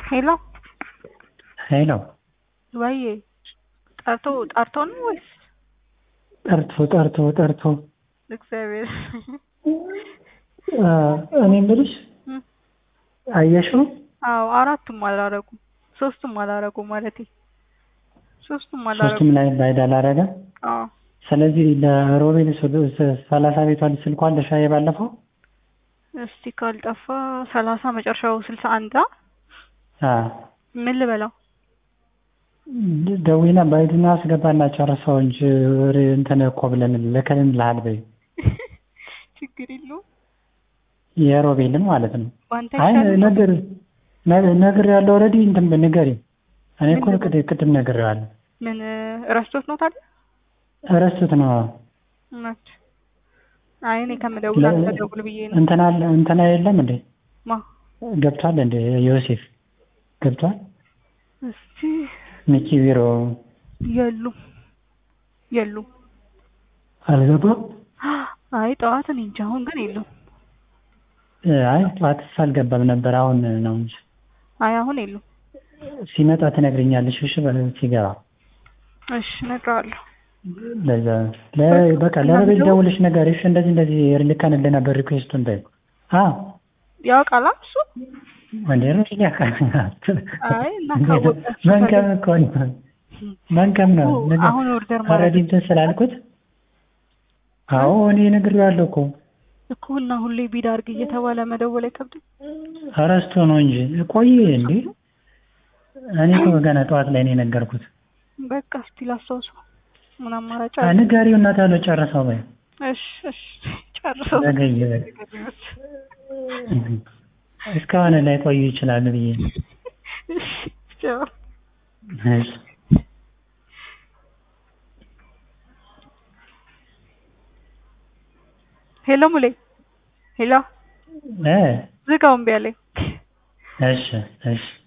ሄሎ ሄሎ ወዬ ጠርቶ ጠርቶ ነው ወይስ ጠርቶ ጠርቶ ጠርቶ እግዚአብሔር እኔ የምልሽ እም፣ አየሽው አዎ አራቱም አላረጉም ሶስቱም አላረጉም ማለቴ ሶስቱም ሶስቱም አላረጉም ላይ ባይድ አላረገ አዎ ስለዚህ ለሮቤል ሰላሳ ቤቷን ስልኳን ለሻዬ ባለፈው እስቲ ካልጠፋ ሰላሳ መጨረሻው ስልሳ አንድ አ ምን ልበላው ደዊና ባይድና አስገባና ጨርሰው እንጂ ወሬ እንትን እኮ ብለን ልከልን ልሃል በይ ችግር የለውም የሮቤልን ማለት ነው በአንተ አይ ይሻላል ነገር ነገር ያለው ኦልሬዲ እንትን ንገሪ እኔ እኮ ምን ቅድ- ቅድም ነግሬዋለሁ ምን ረስቶት ነው ታዲያ ረስት ነው እውነት አይ እኔ ከምደውል ለ- አንተ ደውል ብዬ ነው እንትና አለ- እንትና የለም እንዴ ማ ገብቷል እንዴ ዮሴፍ ገብቷል እስቲ ሚኪ ቢሮ የሉም የሉም አልገባም አይ ጠዋት እኔ እንጃ አሁን ግን የሉም አይ ጠዋትስ አልገባም ነበር አሁን ነው እንጂ አይ አሁን የሉም ሲመጣ ትነግሪኛለሽ እሺ በ- ሲገባ እሺ እነግረዋለሁ ለዛ ለ- በቃ ለሮቤል ደውልሽ ነገር እሺ እንደዚህ እንደዚህ ልከንልህ ነበር ሪኩዌስቱን በይ አዎ ያውቃላ እሱ እንዴ ሮቤል ያውቃል አይ እና ካወቀ እሱ መንከም እኮ ነው መንከም ነው ኦ፣ ነገር አሁን ኦርደር ማለት ኦልሬዲ እንትን ስላልኩት አዎ እኔ ነግሬዋለሁ እኮ እኮ እና ሁሌ ቢድ አድርግ እየተባለ መደወል አይከብድም እረስቶ ነው እንጂ ቆየ እንዴ እኔ እኮ ገና ጠዋት ላይ ነው የነገርኩት በቃ እስቲ ላስታውሰው ምን አማራጭ አ፣ አለ ንገሪው እና ታሎ ጨርሰው በይ እሺ እሺ ጨርሰው ዘገየ በቃ እስካሁን ላይ ቆዩ ይችላሉ ብዬ ነው። እሺ ቻው እሺ ሄሎ ሙሌ ሄሎ እ ዝጋው እምቢ አለኝ እሺ እሺ